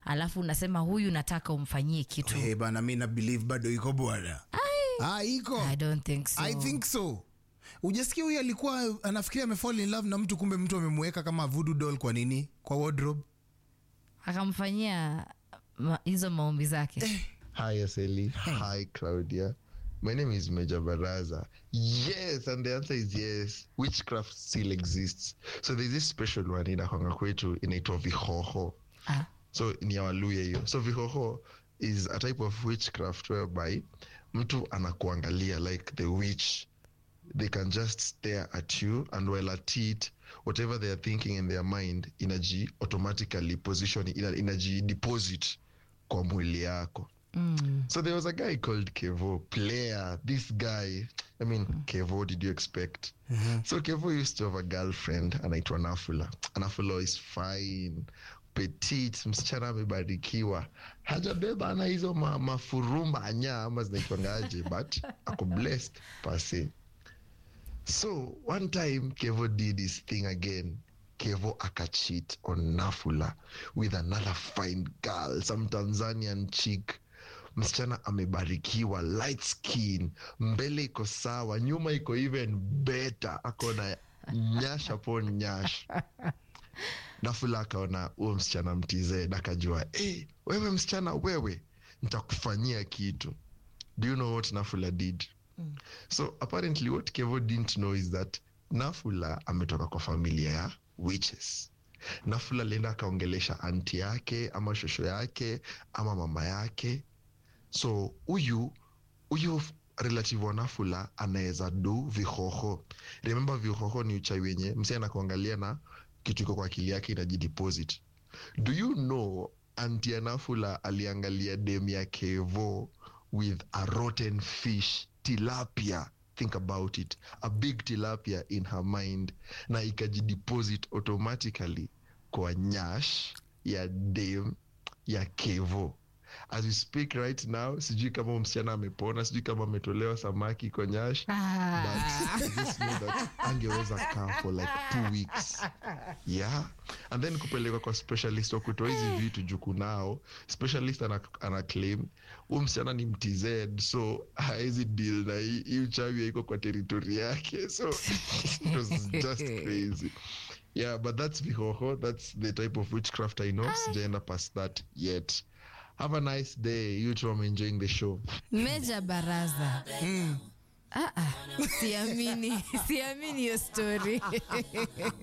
alafu unasema huyu nataka umfanyie kitu hey, bana mi na believe bado iko bwana ah, iko i don't think so I think so ujasikia huyu alikuwa anafikiria amefall in love na mtu kumbe mtu amemweka kama voodoo doll kwa nini kwa wardrobe akamfanyia ma- hizo maombi zake Hi, Aseli. Hi, Claudia. My name is Major Baraza. Yes, and the answer is yes. Witchcraft still exists. So there's this special one in Ahonga kwetu inaitwa vihoho. ah. So ni ya Waluya hiyo. So vihoho is a type of witchcraft whereby mtu anakuangalia like the witch. They can just stare at you and while at it, whatever they are thinking in their mind inaji automatically position ina, inaji deposit kwa mwili yako. mm. So there was a guy called Kevo, player. This guy, I mean, Kevo, did you expect? So Kevo used to have a girlfriend anaitwa Nafula. Nafula is fine, petite, msichana amebarikiwa, hajabeba ana hizo ma, mafurumba anya ama zinaitwangaje, but ako blessed pase. So one time Kevo did his thing again. Kevo akacheat on Nafula with another fine girl, some Tanzanian chick. Msichana amebarikiwa, light skin, mbele iko sawa, nyuma iko even better, ako na nyash upon nyash. Nafula akaona huo msichana mtizee, akajua hey, wewe msichana wewe, nitakufanyia kitu. Do you know what Nafula did? So apparently what Kevo didn't know is that Nafula ametoka kwa familia ya witches. Nafula alienda akaongelesha anti yake ama shosho yake ama mama yake. So huyu huyu relative wa Nafula anaweza du vihoho. Remember vihoho ni uchawi wenye msee anakuangalia na kitu iko kwa akili yake inajideposit. Do you know anti ya Nafula aliangalia dem ya Kevo with a rotten fish tilapia think about it a big tilapia in her mind na ikajideposit automatically kwa nyash ya dem ya kevo as we speak right now sijui kama huyu msichana amepona sijui kama ametolewa samaki kwa nyash Ah. but I just know that angeweza kaa for like two weeks yeah and then kupelekwa kwa specialist wa kutoa hizi vitu juku nao specialist ana, ana claim huu msichana ni mtz so haezi deal na hii hii uchawi iko kwa teritori yake so it was just crazy yeah but that's vihoho that's the type of witchcraft i know sijaenda past that yet have a nice day you two i'm enjoying the show meja baraza ah, ah. siamini siamini hiyo story